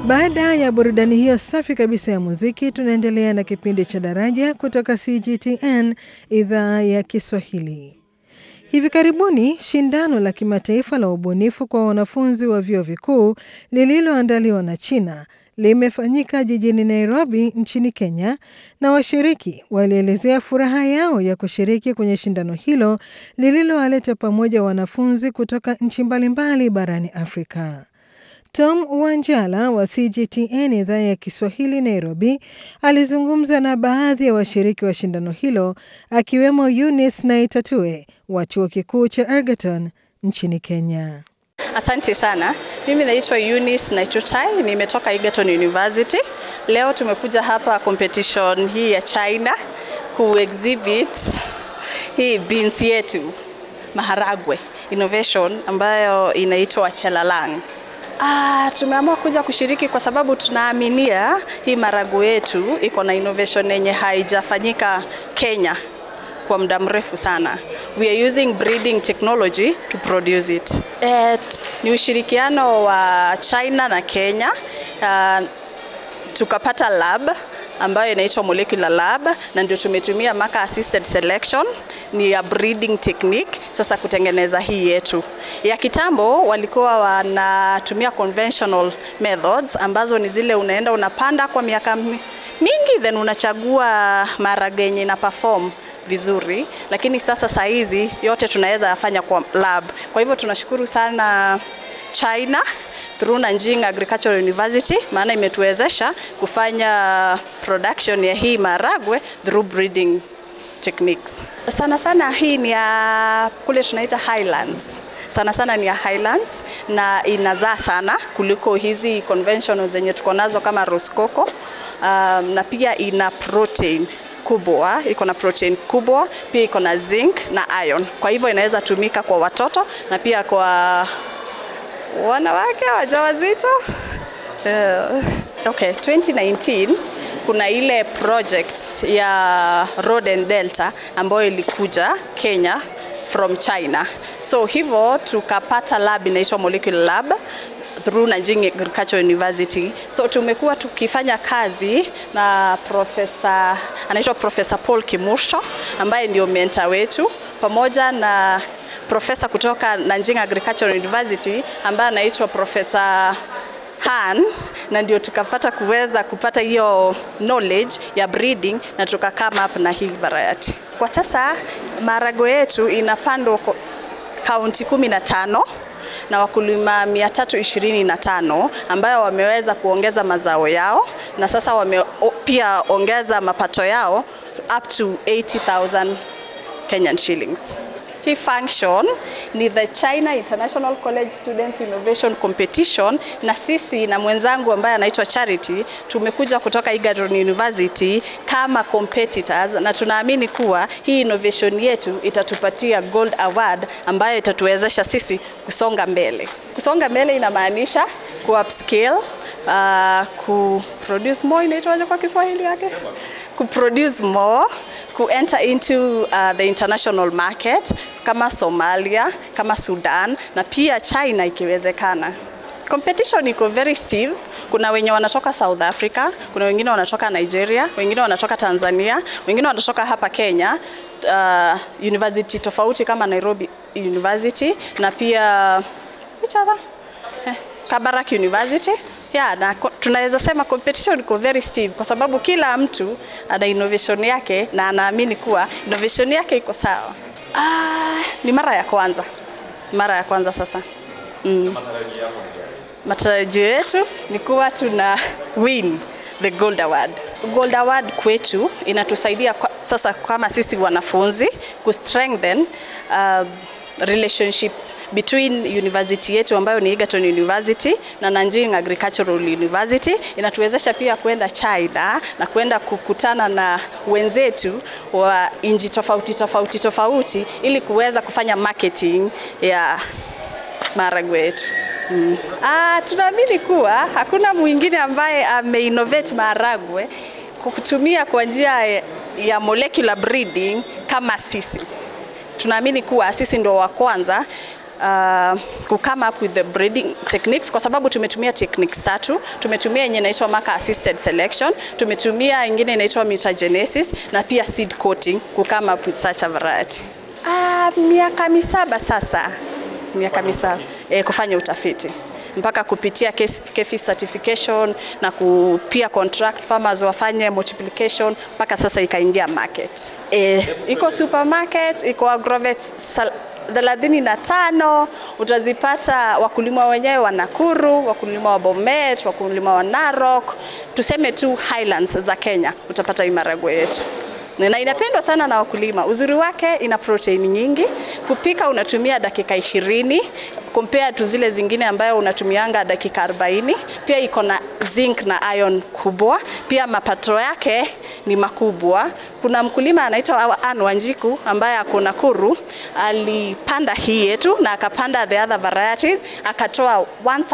Baada ya burudani hiyo safi kabisa ya muziki, tunaendelea na kipindi cha Daraja kutoka CGTN idhaa ya Kiswahili. Hivi karibuni shindano la kimataifa la ubunifu kwa wanafunzi wa vyuo vikuu lililoandaliwa na China limefanyika jijini Nairobi nchini Kenya, na washiriki walielezea furaha yao ya kushiriki kwenye shindano hilo lililowaleta pamoja wanafunzi kutoka nchi mbalimbali barani Afrika. Tom Wanjala wa CGTN idhaa ya Kiswahili Nairobi alizungumza na baadhi ya washiriki wa shindano hilo akiwemo Eunice Naitatue wa chuo kikuu cha Ergeton nchini Kenya. Asante sana. Mimi naitwa Eunice Naitutai, nimetoka Egerton University. Leo tumekuja hapa competition hii ya China ku exhibit hii beans yetu maharagwe innovation ambayo inaitwa Chelalang. Ah, tumeamua kuja kushiriki kwa sababu tunaaminia hii maharagwe yetu iko na innovation yenye haijafanyika Kenya kwa muda mrefu sana. We are using breeding technology to produce it. Et, ni ushirikiano wa China na Kenya. Uh, tukapata lab ambayo inaitwa molecular lab na ndio tumetumia marker assisted selection ni ya breeding technique sasa kutengeneza hii yetu. Ya kitambo walikuwa wanatumia conventional methods ambazo ni zile unaenda unapanda kwa miaka mingi then unachagua maharage yenye na perform vizuri, lakini sasa saa hizi yote tunaweza yafanya kwa lab. Kwa hivyo tunashukuru sana China through Nanjing Agricultural University, maana imetuwezesha kufanya production ya hii maharagwe through breeding techniques. Sana sana hii ni ya kule tunaita highlands sana sana ni ya highlands na inazaa sana kuliko hizi conventional zenye tuko nazo kama Rosecoco. Um, na pia ina protein kubwa, iko na protein kubwa, pia iko na zinc na iron. Kwa hivyo inaweza tumika kwa watoto na pia kwa wanawake wajawazito. Uh, okay, 2019 kuna ile project ya Road and Delta ambayo ilikuja Kenya from China. So hivyo tukapata lab inaitwa molecular lab through Nanjing Agricultural University. So tumekuwa tukifanya kazi na profesa anaitwa Profesa Paul Kimursho ambaye ndio mentor wetu pamoja na profesa kutoka Nanjing Agricultural University ambaye anaitwa Profesa Han na ndio tukapata kuweza kupata hiyo knowledge ya breeding na tuka come up na hii variety. Kwa sasa maharagwe yetu inapandwa kaunti kumi na tano na wakulima 325 ambayo wameweza kuongeza mazao yao na sasa wame pia ongeza mapato yao up to 80,000 Kenyan shillings. Hii function ni the China International College Students Innovation Competition, na sisi na mwenzangu ambaye anaitwa Charity tumekuja kutoka Egerton University kama competitors, na tunaamini kuwa hii innovation yetu itatupatia gold award ambayo itatuwezesha sisi kusonga mbele. Kusonga mbele inamaanisha ku upscale uh, ku produce more, inaitwaje kwa Kiswahili yake? Ku produce more, ku enter into uh, the international market kama Somalia, kama Sudan na pia China ikiwezekana. Competition iko very stiff. Kuna wenye wanatoka South Africa, kuna wengine wanatoka Nigeria, wengine wanatoka Tanzania, wengine wanatoka hapa Kenya, uh, university tofauti kama Nairobi University na pia which other? Eh, Kabarak University yeah, na tunaweza sema competition iko very stiff kwa sababu kila mtu ana innovation yake na anaamini kuwa innovation yake iko sawa. Ah, ni mara ya kwanza, mara ya kwanza sasa. Mm. Matarajio yetu ni kuwa tuna win the gold award. Gold award kwetu inatusaidia kwa, sasa kama sisi wanafunzi ku strengthen uh, relationship between university yetu ambayo ni Egerton University na Nanjing Agricultural University. Inatuwezesha pia kwenda China na kwenda kukutana na wenzetu wa nchi tofauti tofauti tofauti ili kuweza kufanya marketing ya maharagwe yetu. Mm. Ah, tunaamini kuwa hakuna mwingine ambaye ameinnovate maharagwe kwa kutumia kwa njia ya molecular breeding kama sisi. Tunaamini kuwa sisi ndio wa kwanza uh, ku come up with the breeding techniques kwa sababu tumetumia techniques tatu. Tumetumia yenye inaitwa marker assisted selection, tumetumia ingine inaitwa mutagenesis na pia seed coating ku come up with such a variety. Uh, miaka misaba sasa, miaka misaba eh, kufanya utafiti mpaka kupitia KEFI certification na ku, pia contract farmers wafanye multiplication mpaka sasa ikaingia market. E, iko supermarket, iko agrovet thelathini na tano utazipata wakulima wenyewe wa Nakuru, wakulima wa Bomet, wakulima wa Narok, tuseme tu highlands za Kenya, utapata hii maragwe yetu na inapendwa sana na wakulima. Uzuri wake ina protein nyingi, kupika unatumia dakika ishirini compare tu zile zingine ambayo unatumianga dakika 40. Pia iko na zinc na iron kubwa, pia mapato yake ni makubwa. Kuna mkulima anaitwa Ann Wanjiku ambaye ako Nakuru, alipanda hii yetu na akapanda the other varieties, akatoa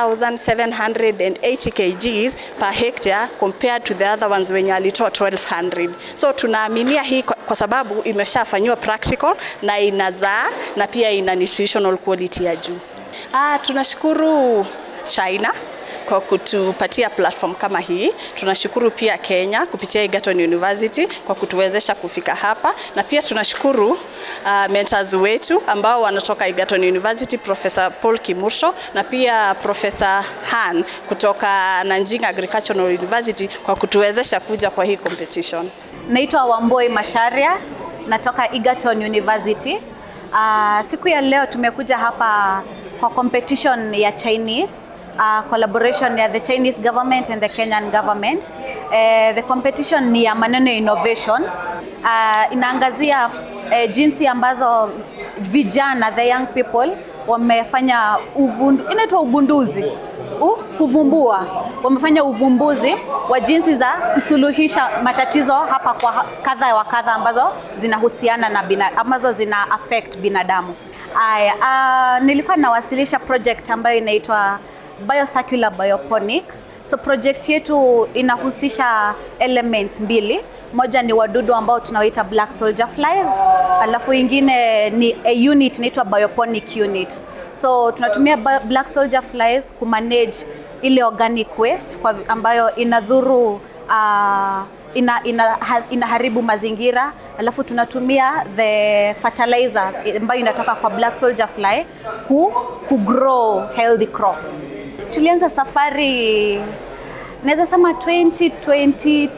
1780 kgs per hectare compared to the other ones wenye alitoa 1200. So tunaaminia hii kwa, kwa sababu imeshafanyiwa practical na inazaa na pia ina nutritional quality ya juu. Ah, tunashukuru China kwa kutupatia platform kama hii. Tunashukuru pia Kenya kupitia Egerton University kwa kutuwezesha kufika hapa, na pia tunashukuru uh, mentors wetu ambao wanatoka Egerton University, Professor Paul Kimursho na pia Professor Han kutoka Nanjing Agricultural University kwa kutuwezesha kuja kwa hii competition. Naitwa Wamboi Masharia, natoka Egerton University. Uh, siku ya leo tumekuja hapa kwa competition ya Chinese uh, collaboration ya the Chinese government and the Kenyan government. Uh, the competition ni ya maneno ya innovation. Uh, inaangazia uh, jinsi ambazo vijana the young people wamefanya uvundu, inaitwa ugunduzi uh, kuvumbua wamefanya uvumbuzi wa jinsi za kusuluhisha matatizo hapa kwa kadha wa kadha ambazo zinahusiana na bina, ambazo zina affect binadamu. Aya, uh, nilikuwa nawasilisha project ambayo inaitwa Biocircular Bioponic. So project yetu inahusisha elements mbili. Moja ni wadudu ambao tunawaita black soldier flies, alafu ingine ni a unit inaitwa bioponic unit. So tunatumia black soldier flies kumanage ile organic waste kwa ambayo inadhuru uh, ina, ina, inaharibu mazingira, alafu tunatumia the fertilizer ambayo inatoka kwa black soldier fly ku, ku grow healthy crops. Tulianza safari naweza sema 2022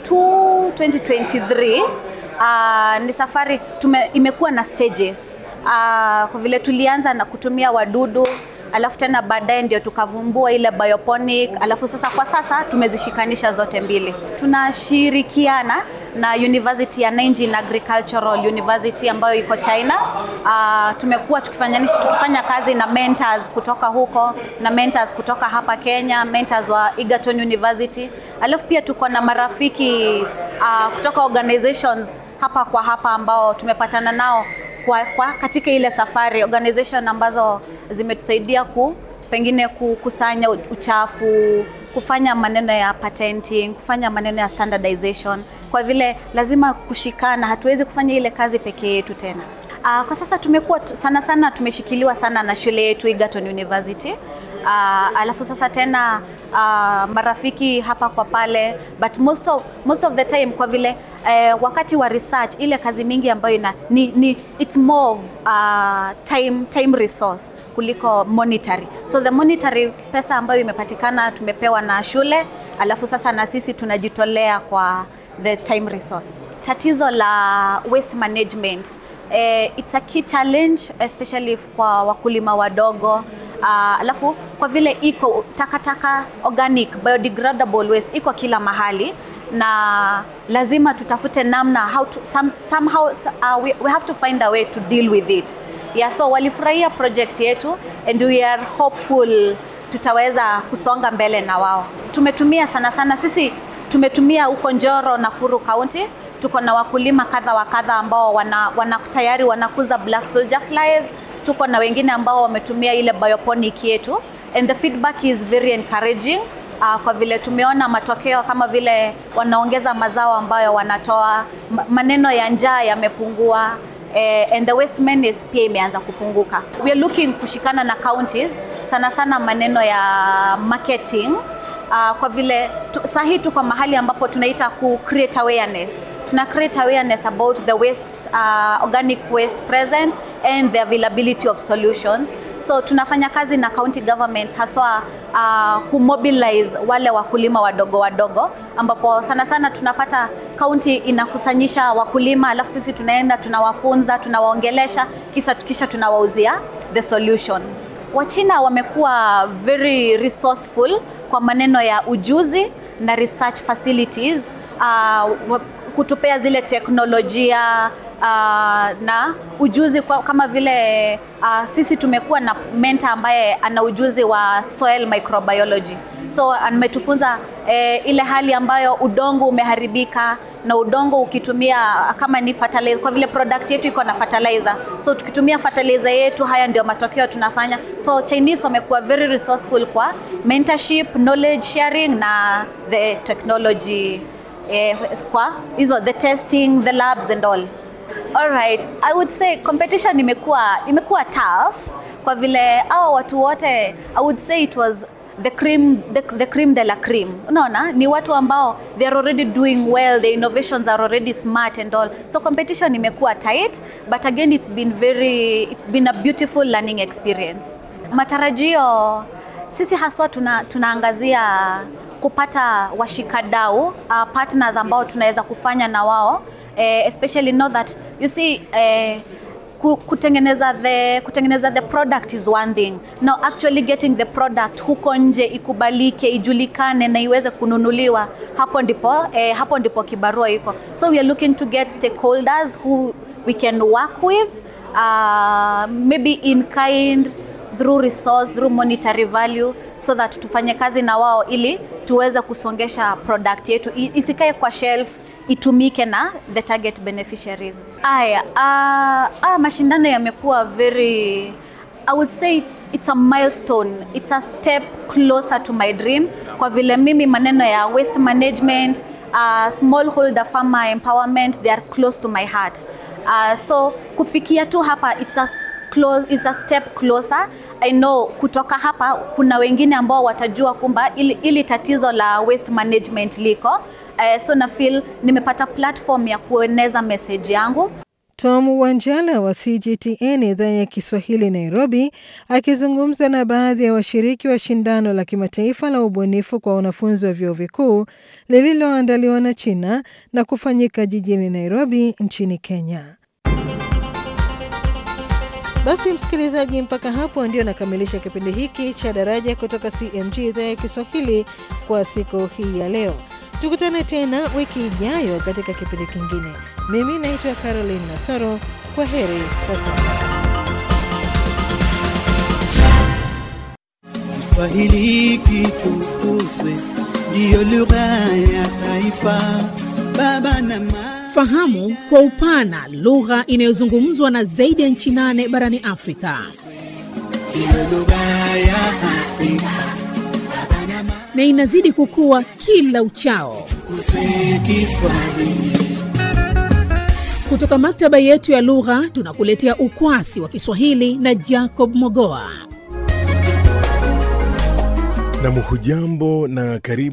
2023. Uh, ni safari tume, imekuwa na stages uh, kwa vile tulianza na kutumia wadudu alafu tena baadaye ndio tukavumbua ile bioponic, alafu sasa kwa sasa tumezishikanisha zote mbili. Tunashirikiana na University ya Nanjing Agricultural University ambayo iko China. Uh, tumekuwa tukifanya, tukifanya kazi na mentors kutoka huko na mentors kutoka hapa Kenya, mentors wa Egerton University. Alafu pia tuko na marafiki uh, kutoka organizations hapa kwa hapa ambao tumepatana nao kwa, kwa katika ile safari organization ambazo zimetusaidia ku pengine kukusanya uchafu, kufanya maneno ya patenting, kufanya maneno ya standardization, kwa vile lazima kushikana, hatuwezi kufanya ile kazi peke yetu tena. Uh, kwa sasa tumekuwa sana sana tumeshikiliwa sana na shule yetu Egerton University. Uh, alafu sasa tena uh, marafiki hapa kwa pale but most of, most of the time kwa vile uh, wakati wa research ile kazi mingi ambayo ina ni, ni it's more of uh, time, time resource kuliko monetary. So the monetary pesa ambayo imepatikana tumepewa na shule, alafu sasa na sisi tunajitolea kwa the time resource. Tatizo la waste management eh, it's a key challenge especially kwa wakulima wadogo uh, alafu kwa vile iko takataka organic biodegradable waste iko kila mahali na lazima tutafute namna how to, some, somehow uh, we, we have to find a way to deal with it yeah, so walifurahia project yetu and we are hopeful tutaweza kusonga mbele na wao. Tumetumia sana sana sisi tumetumia huko Njoro, Nakuru County tuko na wakulima kadha wa kadha ambao wana, wana tayari wanakuza black soldier flies. Tuko na wengine ambao wametumia ile bioponic yetu and the feedback is very encouraging. Uh, kwa vile tumeona matokeo kama vile wanaongeza mazao ambayo wanatoa, maneno ya njaa yamepungua eh, and the waste menace pia imeanza kupunguka. We are looking kushikana na counties sana sana maneno ya marketing uh, kwa vile tu, sahi tuko mahali ambapo tunaita ku create awareness tuna create awareness about the waste uh, organic waste present and the availability of solutions so tunafanya kazi na county governments haswa uh, kumobilize wale wakulima wadogo wadogo ambapo sana sana tunapata county inakusanyisha wakulima alafu sisi tunaenda tunawafunza tunawaongelesha kisha, kisha tunawauzia the solution wachina wamekuwa very resourceful kwa maneno ya ujuzi na research facilities uh, kutupea zile teknolojia uh, na ujuzi kwa, kama vile uh, sisi tumekuwa na mentor ambaye ana ujuzi wa soil microbiology so ametufunza eh, ile hali ambayo udongo umeharibika na udongo ukitumia kama ni fertilizer, kwa vile product yetu iko na fertilizer, so tukitumia fertilizer yetu, haya ndio matokeo tunafanya. So Chinese wamekuwa very resourceful kwa mentorship, knowledge sharing na the technology eh, kwa hizo the testing, the labs and all. All right, I would say competition imekuwa imekuwa tough kwa vile hao watu wote I would say it was the cream the, the cream de la cream unaona ni watu ambao they are already doing well the innovations are already smart and all so competition imekuwa tight but again it's been very it's been a beautiful learning experience matarajio sisi haswa tuna, tunaangazia kupata washikadau uh, partners ambao tunaweza kufanya na wao eh, especially know that you see eh, kutengeneza the kutengeneza the product is one thing now actually getting the product huko nje ikubalike ijulikane na iweze kununuliwa hapo ndipo eh, hapo ndipo kibarua iko so we are looking to get stakeholders who we can work with uh, maybe in kind through resource through monetary value so that tufanye kazi na wao ili tuweze kusongesha product yetu isikae kwa shelf itumike na the target beneficiaries. Aya, uh, uh, mashindano yamekuwa very I would say it's, it's a milestone. It's a step closer to my dream kwa vile mimi maneno ya waste management, uh, smallholder farmer empowerment they are close to my heart. Uh, so kufikia tu hapa it's a close, is a step closer. I know kutoka hapa kuna wengine ambao watajua kumba ili, ili tatizo la waste management liko. Uh, so na feel nimepata platform ya kueneza message yangu. Tom Wanjala wa CGTN idhaa ya Kiswahili Nairobi, akizungumza na baadhi ya washiriki wa shindano la kimataifa la ubunifu kwa wanafunzi wa vyuo vikuu lililoandaliwa na China na kufanyika jijini Nairobi nchini Kenya. Basi msikilizaji, mpaka hapo ndio nakamilisha kipindi hiki cha Daraja kutoka CMG idhaa ya Kiswahili kwa siku hii ya leo. Tukutane tena wiki ijayo katika kipindi kingine. Mimi naitwa Caroline Nasoro. Kwa heri kwa sasa. Kiswahili kitukuzwe, ndiyo lugha ya taifa. Baba na mama Fahamu kwa upana lugha inayozungumzwa na zaidi ya nchi nane barani Afrika. ndiyo lugha ya Afrika. na inazidi kukua kila uchao. Tukuze Kiswahili. Kutoka maktaba yetu ya lugha tunakuletea ukwasi wa Kiswahili na Jacob Mogoa. Nam hujambo na karibu